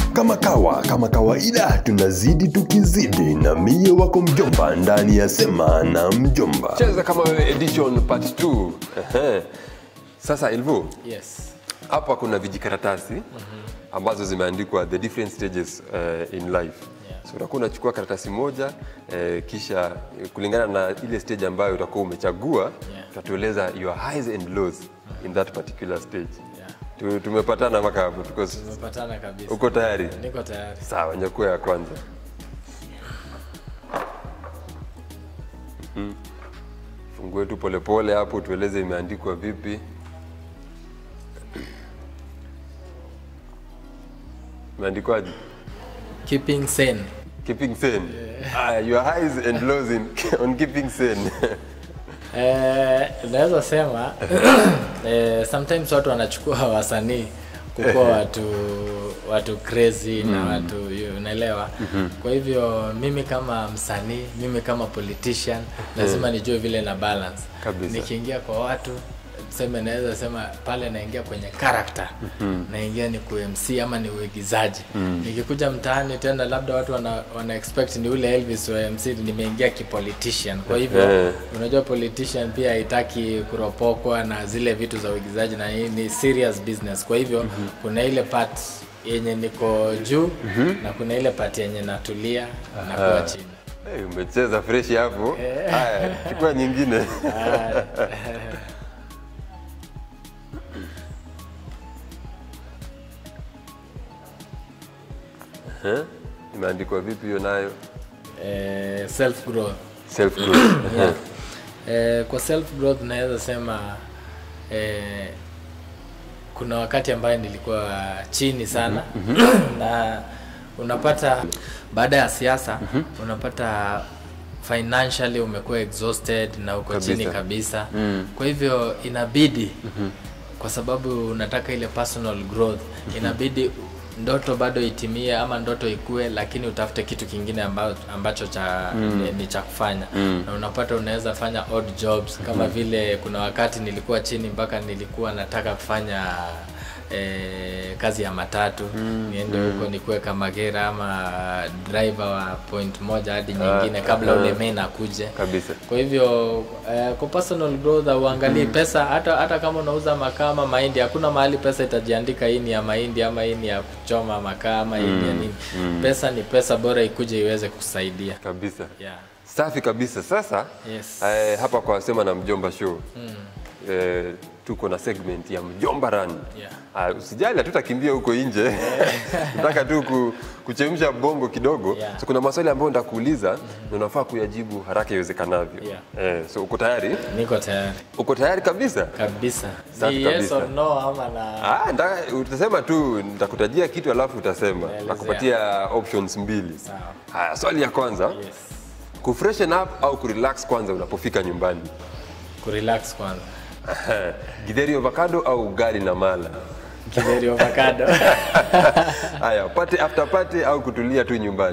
Kama kawa, kama kawaida, tunazidi tukizidi, na mie wako mjomba ndani ya Sema na Mjomba. cheza kama wewe edition part 2 Ehe. sasa Elvo Yes. hapa kuna vijikaratasi ambazo zimeandikwa the different stages uh, in life Yeah. so utakuwa unachukua karatasi moja eh, kisha eh, kulingana na ile stage ambayo utakuwa umechagua Yeah. utatueleza your highs and lows in that particular stage Yeah. Tu- tumepatana mpaka hapo tuko Tumepatana kabisa. uko tayari Niko tayari. sawa nyakua ya kwanza Mhm. fungue tu polepole hapo tueleze imeandikwa vipi imeandikwaje Keeping sane. keeping sane ah, your highs and lows in, on keeping sane Eh, naweza sema eh, sometimes watu wanachukua wasanii kukuwa watu watu crazy na watu you- unaelewa kwa hivyo mimi kama msanii mimi kama politician lazima nijue vile na balance Kabisa. nikiingia kwa watu tuseme naweza sema pale naingia kwenye character naingia ni ku MC ama ni uigizaji nikikuja mtaani tena labda watu wana, wana expect ni ule Elvis wa MC nimeingia kipolitician kwa hivyo Eh. unajua politician pia haitaki kuropokwa na zile vitu za uigizaji na hii ni serious business kwa hivyo kuna ile part yenye niko juu na kuna ile part yenye natulia na kuwa chini hey, umecheza fresh hapo haya chukua nyingine Eh, imeandikwa vipi hiyo nayo eh, self growth self growth yeah. eh, kwa self growth naweza sema eh, kuna wakati ambayo nilikuwa chini sana na unapata baada ya siasa unapata financially umekuwa exhausted na uko Kabisa. chini kabisa kwa hivyo inabidi kwa sababu unataka ile personal growth inabidi ndoto bado itimie ama ndoto ikue lakini utafute kitu kingine amba, ambacho cha ni, ni cha kufanya na unapata unaweza fanya odd jobs kama vile kuna wakati nilikuwa chini mpaka nilikuwa nataka kufanya eh, kazi ya matatu niende huko nikuwe kama gera ama driver wa point moja hadi nyingine kabla ule main akuje kabisa kwa hivyo eh, kwa personal growth uangalie pesa hata hata kama unauza makaa ama mahindi hakuna mahali pesa itajiandika hii ni ya mahindi ama hii ni ya kuchoma makaa ama hii ni ya nini pesa ni pesa bora ikuje iweze kusaidia kabisa yeah. safi kabisa sasa Yes. eh, hapa kwa sema na mjomba show eh, tuko na segment ya mjomba run Yeah. Ah, usijali hatutakimbia huko nje nataka tu ku, kuchemsha bongo kidogo Yeah. so kuna maswali ambayo nitakuuliza na unafaa kuyajibu haraka iwezekanavyo Yeah. eh, so uko tayari niko tayari uko tayari kabisa kabisa Safi ni yes kabisa. or no ama na Ah, nda, utasema tu nitakutajia kitu alafu utasema Elezea. nakupatia options mbili Sawa. haya swali ya kwanza yes kufreshen up au kurelax kwanza unapofika nyumbani kurelax kwanza githeri avocado au ugali na mala kideri avocado haya pate after pate au kutulia tu nyumbani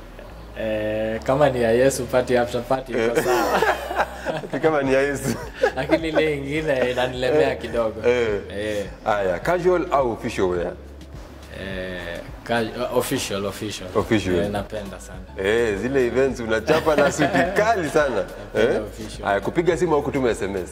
eh, kama ni ya Yesu party after party iko sawa Ni kama ni ya Yesu lakini ile ingine inanilemea kidogo Eh. eh. haya casual au official wear Eh, ka- official official Official. eh, napenda sana Eh, zile events unachapa na suti kali sana eh? official. haya kupiga simu au kutuma sms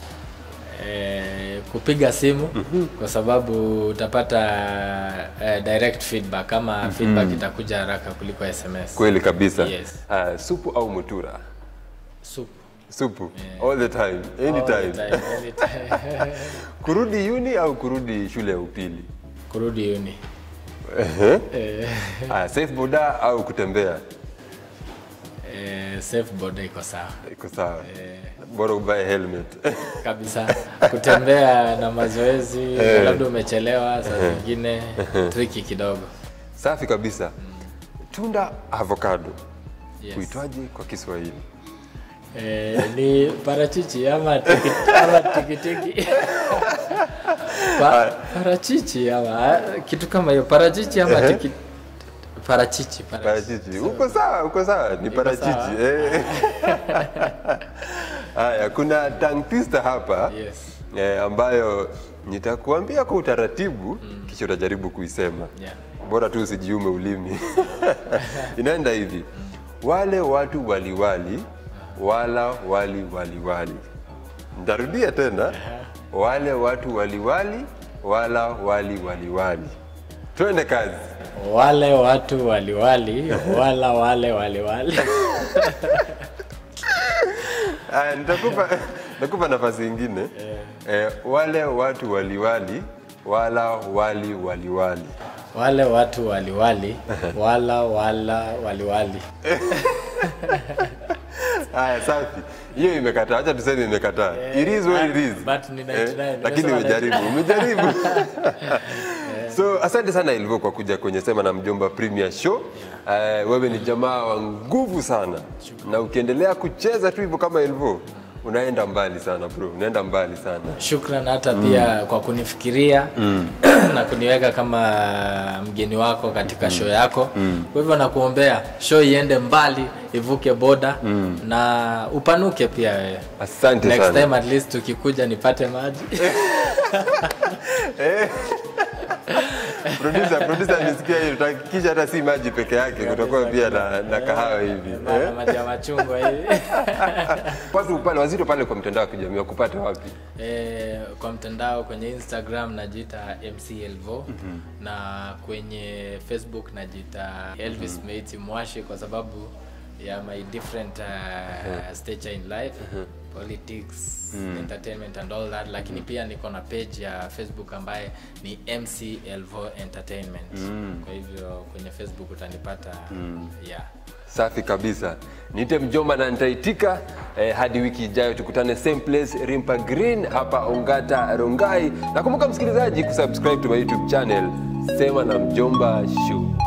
eh, kupiga simu kwa sababu utapata eh, direct feedback kama feedback itakuja haraka kuliko sms kweli kabisa Yes. haya supu au mutura Soup. supu all the time All anytime the time, anytime. kurudi uni au kurudi shule ya upili kurudi uni Ehe. haya safe boda au kutembea eh, safe board iko sawa iko sawa bora uvae helmet kabisa kutembea na mazoezi labda umechelewa saa zingine triki kidogo safi kabisa tunda avocado Yes. kuitwaje kwa kiswahili Eh, ni parachichi ama tiki- ama tikitiki pa, parachichi ama kitu kama hiyo parachichi ama tiki, parachichi parachichi parachichi uko sawa uko sawa ni parachichi sawa. eh. haya kuna tongue twister hapa Yes. eh, ambayo nitakuambia kwa utaratibu kisha utajaribu kuisema yeah. bora tu usijiume ulimi inaenda hivi wale watu waliwali wala wali waliwali ntarudia tena wale watu waliwali wala wali waliwali twende kazi wale watu waliwali wala wale waliwali Aya, nitakupa nitakupa nafasi ingine eh, wale watu waliwali wala wali waliwali wale watu waliwali wala wala waliwali haya safi hiyo imekataa acha tuseme imekataa it is what it is but ni 99, lakini nimesema umejaribu umejaribu so asante sana ilivyo kwa kuja kwenye sema na mjomba premier show uh, wewe ni jamaa wa nguvu sana na ukiendelea kucheza tu hivyo kama ilivyo unaenda mbali sana bro unaenda mbali sana shukran hata pia kwa kunifikiria na kuniweka kama mgeni wako katika show yako kwa hivyo nakuombea show iende mbali ivuke boda na upanuke pia wewe asante next sana time at least tukikuja nipate maji producer producer nisikia hiyo tutahakikisha hata si maji peke yake kutakuwa pia na, na kahawa hivi Ma- eh? maji ya machungwa hivi kwanza pale wazito pale kwa mtandao wa kijamii wakupata wapi Eh, kwa mtandao kwenye instagram najiita mc elvo na kwenye facebook najiita elvis meiti mwashi kwa sababu ya my different uh, stature in life politics entertainment and all that lakini pia niko na page ya facebook ambaye ni mc elvo entertainment kwa hivyo kwenye facebook utanipata yeah safi kabisa niite mjomba na nitaitika eh, hadi wiki ijayo tukutane same place rimpa green hapa ongata rongai nakumbuka msikilizaji kusubscribe to my youtube channel sema na mjomba show